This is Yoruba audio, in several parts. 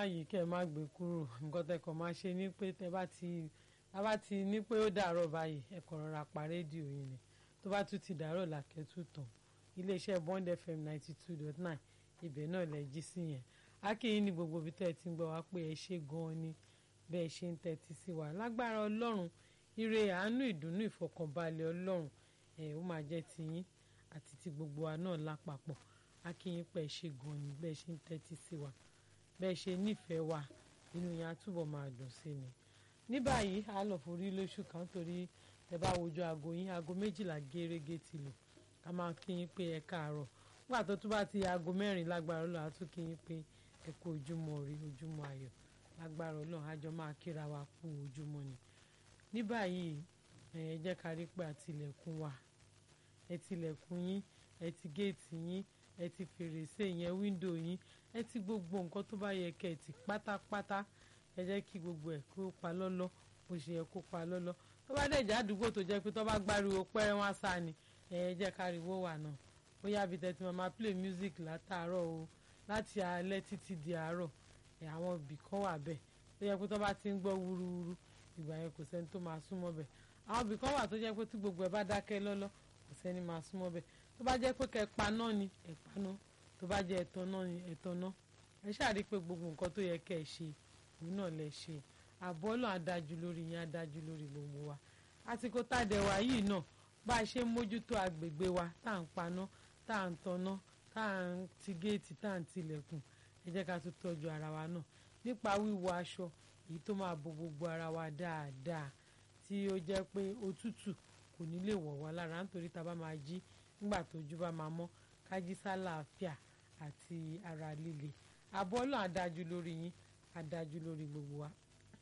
má yí kẹ́ ẹ má gbé kúrò nǹkan tẹ́ kàn máa ṣe ni pé tẹ́ bá ti tá bá ti ní pé ó dàárọ̀ báyìí ẹ kàn rọra pa rédíò yìí ni tó bá tún ti dàárọ̀ làkẹ́tù tán iléeṣẹ́ Bond FM ninety two dot nine ibẹ̀ náà lẹ jí sí yẹn akínyìn ní gbogbo ibi tẹ́ ẹ ti ń gbọ́ wá pé ẹ ṣe gan-an ni bẹ́ẹ̀ ṣe ń tẹ́tí sí wa lágbára ọlọ́run ire àánú ìdùnnú ìfọkànbalẹ̀ ọlọ́run ẹ̀ ó máa jẹ́ tiyín àti ti gbogbo wa náà lápapọ̀ akínyìn pẹ̀ ṣe gan-an ni bẹ́ẹ̀ ṣe ń tẹ́tí sí wa bẹ́ẹ̀ ṣe nífẹ̀ẹ́ wa inú yẹn á túbọ̀ máa dùn sí ni ní báyìí a lọ forí lóṣù kan torí ẹ bá wojú aago yín aago méjìlá gẹ́rẹ́gẹ́ ti lò ká máa kí yín pé ẹ káàárọ̀ nígbà tó tún bá ti aago mẹ́rin lágbára Ọlọ́run á tún kí yín pé ẹ kú ojúmọ́ rí ojúmọ́ ayọ̀ lágbára Ọlọ́run àjọ máa kíra wa kú ojúmọ́ ni ní báyìí ẹ jẹ́ ká rí pé àtìlẹ̀kùn wa ẹ tilẹ̀kùn yín ẹ ti géètì yín ẹ ti fèrèsé yẹn wíńdò yín ẹ ti gbogbo nǹkan tó bá yẹ kẹ́ ẹ ti pátápátá ẹ jẹ́ kí gbogbo ẹ̀ kó pa lọ́lọ́ bó ṣe yẹ kó pa lọ́lọ́ tó bá dẹ̀ jẹ́ àdúgbò tó jẹ́ pé tó bá gbáriwo pẹ́rẹ́ wọn sá ni ẹ jẹ́ káriwo wà náà bóyá bí tẹ́tí máa play music látàárọ̀ o láti alẹ́ títí di àárọ̀ àwọn ibì kan wà bẹ́ẹ̀ tó jẹ́ pé tó bá ti ń gbọ́ wúruwúru ìgbà yẹn kò sẹ́ni tó máa súnmọ́ bẹ́ẹ̀ àwọn ibì kan wà tó jẹ́ pé tí gbogbo ẹ̀ bá dákẹ́ lọ́lọ́ kò sẹ́ni máa súnmọ́ bẹ́ẹ̀ tó bá jẹ́ pé kẹ́ pa náà ni ẹ̀ pa náà tó bá jẹ́ ẹ̀tọ́ náà ni ẹ̀tọ́ náà ẹ ṣáàrí pé gbogbo nǹkan tó yẹ kẹ́ ẹ ṣe òun náà lẹ ṣe àbọ̀ náà adájú lórí yín adájú lórí gbogbo wa àsìkò tàdẹ̀wá yìí náà bá a ṣe ń mójútó agbègbè wa tá à ń paná tá à ń tanná tá à ń ti géètì tá à ń tilẹ̀kùn ẹ jẹ́ ká tún tọ́jú ara wa náà nípa wíwọ aṣọ èyí tó máa bo gbogbo ara wa dáadáa tí ó jẹ́ pé òtútù kò ní lè wọ̀ wá lára nítorí tá a bá máa jí nígbà tójú bá máa mọ́ ká jí sálàáfíà àti ara líle àbọ̀ náà adájú lórí yín adájú lórí gbogbo wa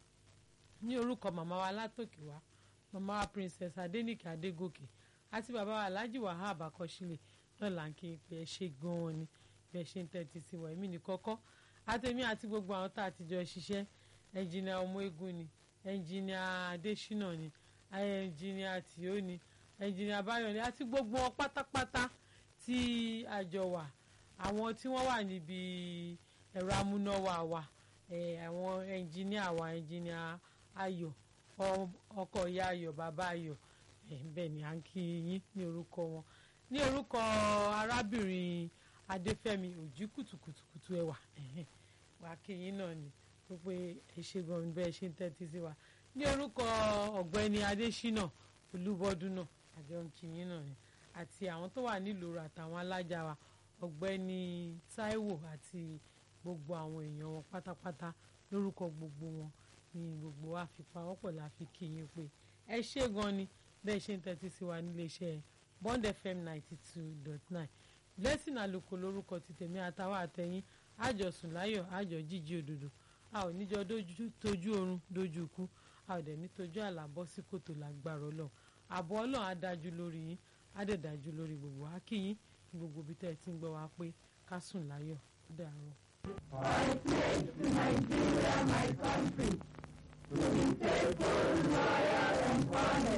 ní orúkọ màmá wa látòkè wá màmá wa princess adénìkè adégòkè àti bàbá wa alhaji wahab akọsílẹ̀ náà là ń kí pé ẹ ṣe gan-an ni bẹ́ẹ̀ ṣe ń tẹ́tí sí wa èmi ní kọ́kọ́ àtẹ̀mí àti gbogbo àwọn tá a ti jọ ṣiṣẹ́ ẹnjìnìà ọmọ egun ni ẹnjìnìà adésínà ni ẹnjìnìà tìó ni ẹnjìnìà báyọ̀ ni àti gbogbo wọn pátápátá tí a jọ wà àwọn tí wọ́n wà níbi ẹ̀rọ amúnáwá wa àwọn ẹnjìníà wa ẹnjìníà ayọ̀ ọkọ ìyá ayọ̀ bàbá ayọ̀ bẹ́ẹ̀ ni à ń kí yín ní orúkọ wọn ní orúkọ arábìnrin adéfẹ́mi òjì kùtùkùtùkùtù ẹwà wà kí yín náà ni pé ẹ ṣe gan bẹ́ẹ̀ ṣe ń tẹ́tí sí wa ní orúkọ ọ̀gbẹ́ni adésínà olúbọdún náà àjọ ń kí yín náà ni àti àwọn tó wà nílùú àtàwọn alájà wa ọ̀gbẹ́ni táíwò àti gbogbo àwọn èèyàn wọn pátápátá lórúkọ gbogbo wọn ní gbogbo wa fi pawọ́pọ̀ la fi kí yín pé ẹ ṣé gan ni bẹ́ẹ̀ ṣe ń tẹ́tí sí wa níléeṣẹ́ Bond FM ninety two dot nine blessing àlùkò lórúkọ ti tèmi àtàwọn àtẹ̀yìn àjọsùn láyọ̀ àjọ jíjí òdòdó a ò níjọ tójú oorun dójú ikú a ò dẹ̀ ní tójú àlàbọ́ sí kòtò lágbára ọlọ́run àbọ̀ ọlọ́run á dájú lórí yín á dẹ̀ dájú lórí gbogbo wa kí yín ní gbogbo ibi tẹ́ ẹ ti ń gbọ́ wa pé ká sùn láyọ̀ ó dàárọ̀. I pledge to Nigeria, my country, to be faithful, loyal, and honest.